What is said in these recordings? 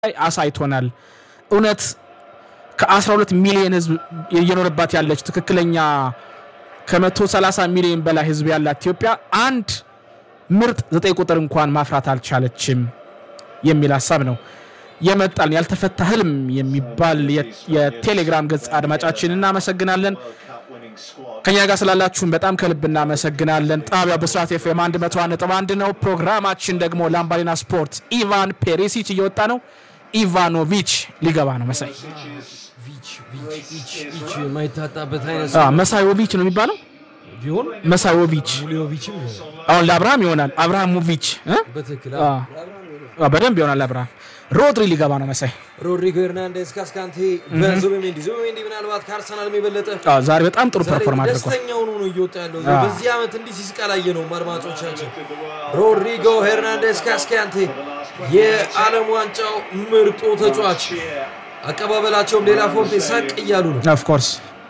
ላይ አሳይቶናል። እውነት ከ12 ሚሊዮን ህዝብ እየኖረባት ያለች ትክክለኛ ከ130 ሚሊዮን በላይ ህዝብ ያላት ኢትዮጵያ አንድ ምርጥ ዘጠኝ ቁጥር እንኳን ማፍራት አልቻለችም የሚል ሀሳብ ነው የመጣልን። ያልተፈታ ህልም የሚባል የቴሌግራም ገጽ አድማጫችን እናመሰግናለን። ከኛ ጋር ስላላችሁን በጣም ከልብ እናመሰግናለን። ጣቢያው ብስራት ኤፍኤም 101.1 ነው። ፕሮግራማችን ደግሞ ላምባዲና ስፖርት። ኢቫን ፔሪሲች እየወጣ ነው። ኢቫኖቪች ሊገባ ነው። መሳይ የማይታጣበት አይነት አዎ፣ መሳዮቪች ነው የሚባለው። ቢሆን መሳዮቪች ሙሊዮቪችም ይሆናል። አሁን ለአብርሃም ይሆናል። አብርሃሞቪች እ? በትክክል አዎ፣ አዎ፣ በደንብ ይሆናል። አብርሃም ሮድሪ ሊገባ ነው። መሳይ ሮድሪጎ ሄርናንዴዝ ካስካንቴ በዙቢሜንዲ ዙቢሜንዲ ምናልባት ከአርሰናልም የበለጠ አዎ፣ ዛሬ በጣም ጥሩ ዛሬ ፐርፎርም አድርጓል። ደስተኛ ሆኖ ነው እየወጣ ያለው። አዎ። በዚህ ዓመት እንዲህ ሲስቃላየ ነው አድማጮቻችን። ሮድሪጎ ሄርናንዴዝ ካስካንቴ የዓለም ዋንጫው ምርጡ ተጫዋች፣ አቀባበላቸውም ዴላ ፎንቴ ሳቅ እያሉ ነው። ኦፍ ኮርስ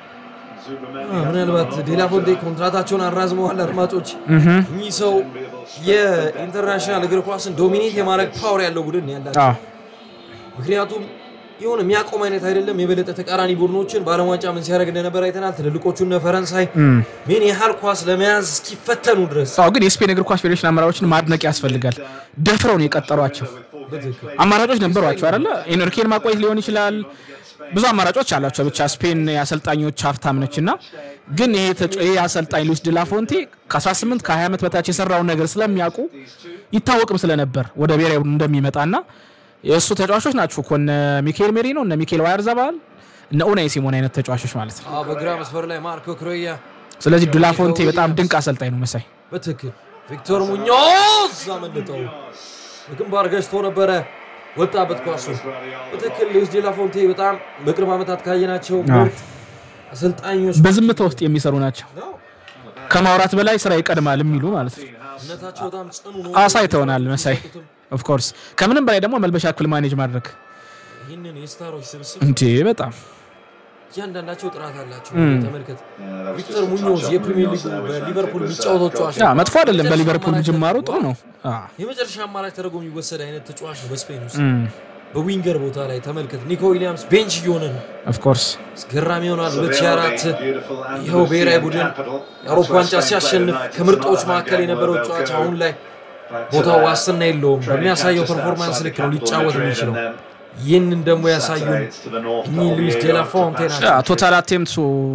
አዎ፣ ምናልባት ዴላ ፎንቴ ኮንትራታቸውን አራዝመዋል። አድማጮች እኚህ ሰው የኢንተርናሽናል እግር ኳስን ዶሚኔት የማድረግ ፓወር ያለው ቡድን ነው ያላቸው። አዎ፣ ምክንያቱም የሆነ የሚያቆም አይነት አይደለም። የበለጠ ተቃራኒ ቡድኖችን በዓለም ዋንጫ ምን ሲያደርግ እንደነበር አይተናል። ትልልቆቹ እነ ፈረንሳይ ምን ያህል ኳስ ለመያዝ እስኪፈተኑ ድረስ አዎ። ግን የስፔን እግር ኳስ ፌዴሬሽን አመራሮችን ማድነቅ ያስፈልጋል። ደፍረው ነው የቀጠሯቸው። በትክክል አማራጮች ነበሯቸው አይደለ? ኤንሪኬን ማቆየት ሊሆን ይችላል። ብዙ አማራጮች አሏቸው። ብቻ ስፔን የአሰልጣኞች ሀብታም ነች እና ግን ይሄ ተጫ- ይሄ አሰልጣኝ ሉዊስ ዲላፎንቴ ከ18 ከ20 ዓመት በታች የሰራውን ነገር ስለሚያውቁ ይታወቅም ስለነበር ወደ ብሔራዊ ቡድን እንደሚመጣና የእሱ ተጫዋቾች ናቸው እኮ እነ ሚካኤል ሜሪኖ እነ ሚካኤል ዋያርዛባል እነ ኡናይ ሲሞን አይነት ተጫዋቾች ማለት ነው። አዎ፣ በግራ መስመር ላይ ማርኮ ክሮያ ስለዚህ ዲላፎንቴ በጣም ድንቅ አሰልጣኝ ነው መሳይ። በትክክል ቪክቶር ሙኞዝ አመልጠው በግንባር ገጭቶ ነበረ ወጣበት ኳሱ። በትክክል ሉዊስ ዴላ ፎንቴ በጣም በቅርብ ዓመታት ካየናቸው ምርጥ አሰልጣኞች በዝምታ ውስጥ የሚሰሩ ናቸው። ነው። ከማውራት በላይ ስራ ይቀድማል የሚሉ ማለት ነው። እምነታቸው በጣም ጽኑ ነው። አሳይተውናል መሳይ። ኦፍኮርስ ከምንም በላይ ደግሞ መልበሻ ክፍል ማኔጅ ማድረግ ይህንን የስታሮች ስብስብ እንዴ በጣም እያንዳንዳቸው ጥራት አላቸው። ተመልከት ቪክተር ሙኞዝ የፕሪሚየር ሊጉ በሊቨርፑል የሚጫወተው ተጫዋች ያ ነው። መጥፎ አይደለም። በሊቨርፑል የመጨረሻ ጅማሩ አማራጭ ጥሩ ነው። አ፣ የመጨረሻ አማራጭ ተደርጎ የሚወሰድ አይነት ተጫዋች ነው። በስፔን ውስጥ እም፣ በዊንገር ቦታ ላይ ተመልከት። ኒኮ ዊሊያምስ ቤንች እየሆነ ነው። ኦፍ ኮርስ አስገራሚ ይሆናል። 2004 ይኸው ብሔራዊ ቡድን የአውሮፓ ዋንጫ ሲያሸንፍ ከምርጦች መካከል የነበረው ተጫዋች አሁን ላይ ቦታው ዋስትና የለውም። በሚያሳየው ፐርፎርማንስ ልክ ነው ሊጫወት የሚችለው። ይህንን ደግሞ ያሳዩን እኚህ ሉዊስ ዴላ ፎንቴ ናቸው። ያ ቶታል አቴምቱ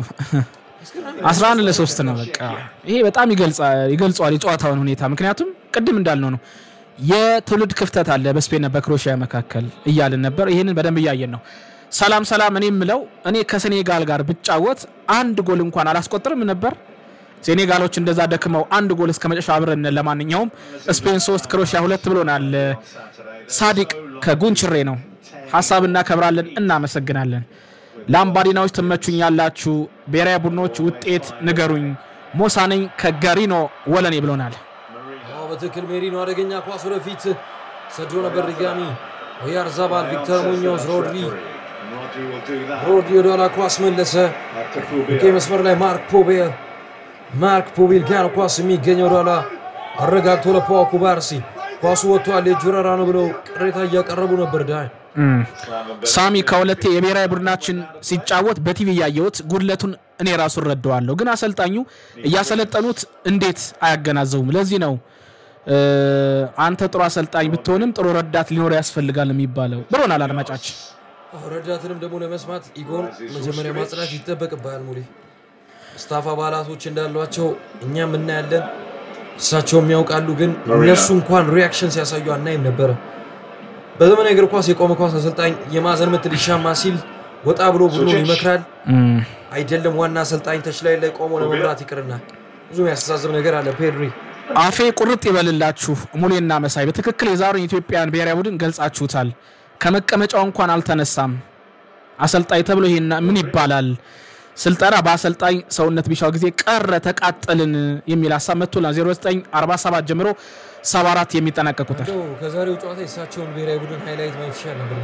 11 ለሶስት ነው። በቃ ይሄ በጣም ይገልጻ- ይገልጸዋል የጨዋታውን ሁኔታ። ምክንያቱም ቅድም እንዳልነው ነው የትውልድ ክፍተት አለ በስፔንና በክሮኤሽያ መካከል እያልን ነበር። ይህንን በደንብ እያየን ነው። ሰላም ሰላም። እኔ የምለው እኔ ከሴኔጋል ጋር ብጫወት አንድ ጎል እንኳን አላስቆጥርም ነበር። ሴኔጋሎች እንደዛ ደክመው አንድ ጎል እስከ መጨረሻ አብረን ለማንኛውም ስፔን ሶስት ክሮኤሽያ ሁለት ብሎናል። ሳዲቅ ከጉንችሬ ነው። ሀሳብ እናከብራለን፣ እናመሰግናለን። ላምባዲናዎች ትመቹኛላችሁ። ብሔራዊ ቡድኖች ውጤት ንገሩኝ። ሞሳ ነኝ ከጋሪኖ ወለኔ ብሎናል። አዎ በትክክል ሜሪኖ አደገኛ ኳስ ወደፊት ሰዶ ነበር። ድጋሚ ኦያርዛባል፣ ቪክተር ሙኞዝ፣ ሮድሪ ሮድሪ ወደኋላ ኳስ መለሰ። ቀይ መስመር ላይ ማርክ ፖቤል ማርክ ፖቤል ጋር ነው ኳስ የሚገኘው ወደኋላ አረጋግቶ ለፓዋ ኩባርሲ ኳሱ ወጥቷል። የእጅ ወረራ ነው ብለው ቅሬታ እያቀረቡ ነበር። ዳይ ሳሚ ከሁለቴ የብሔራዊ ቡድናችን ሲጫወት በቲቪ እያየሁት ጉድለቱን እኔ ራሱ እረዳዋለሁ፣ ግን አሰልጣኙ እያሰለጠኑት እንዴት አያገናዘቡም? ለዚህ ነው እ፣ አንተ ጥሩ አሰልጣኝ ብትሆንም ጥሩ ረዳት ሊኖር ያስፈልጋል የሚባለው ብሎናል አድማጫችን። አዎ፣ ረዳትንም ደግሞ ለመስማት ኢጎን መጀመሪያ ማጽናት ይጠበቅብሃል። ሙሌ ስታፍ አባላቶች እንዳሏቸው እኛም እናያለን፣ እሳቸውም ያውቃሉ። ግን እነሱ እንኳን ሪያክሽን ሲያሳዩ አናይም ነበረ። በዘመናዊ እግር ኳስ የቆመ ኳስ አሰልጣኝ የማዕዘን ምት ሊሻማ ሲል ወጣ ብሎ ቡድኑን ይመክራል። እም፣ አይደለም ዋና አሰልጣኝ ተች ላይ ላይ ቆሞ ለመምራት ይቅርና ብዙ የሚያስተሳዝብ ነገር አለ። ፔድሪ አፌ ቁርጥ ይበልላችሁ ሙሌና መሳይ በትክክል የዛሬውን የኢትዮጵያን ብሔራዊ ቡድን ገልጻችሁታል። ከመቀመጫው እንኳን አልተነሳም አሰልጣኝ ተብሎ ይሄን ምን ይባላል? ስልጠና በአሰልጣኝ ሰውነት ቢሻው ጊዜ ቀረ ተቃጠልን የሚል ሀሳብ መጥቶላል። 0947 ጀምሮ 74 የሚጠናቀቅ ቁጥር እንደው ከዛሬው ጨዋታ የእሳቸውን ብሔራዊ ቡድን ሃይላይት ማየት ይሻል ነበር።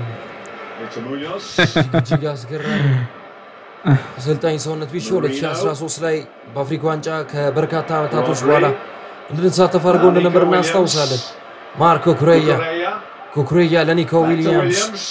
እጅግ አስገራሚ ነው። አሰልጣኝ ሰውነት ቢሻው 2013 ላይ በአፍሪካ ዋንጫ ከበርካታ ዓመታቶች በኋላ እንድንሳተፍ አድርገው እንደነበር እናስታውሳለን። ማርኮ ኩሬያ ኩኩሬያ ለኒኮ ዊሊያምስ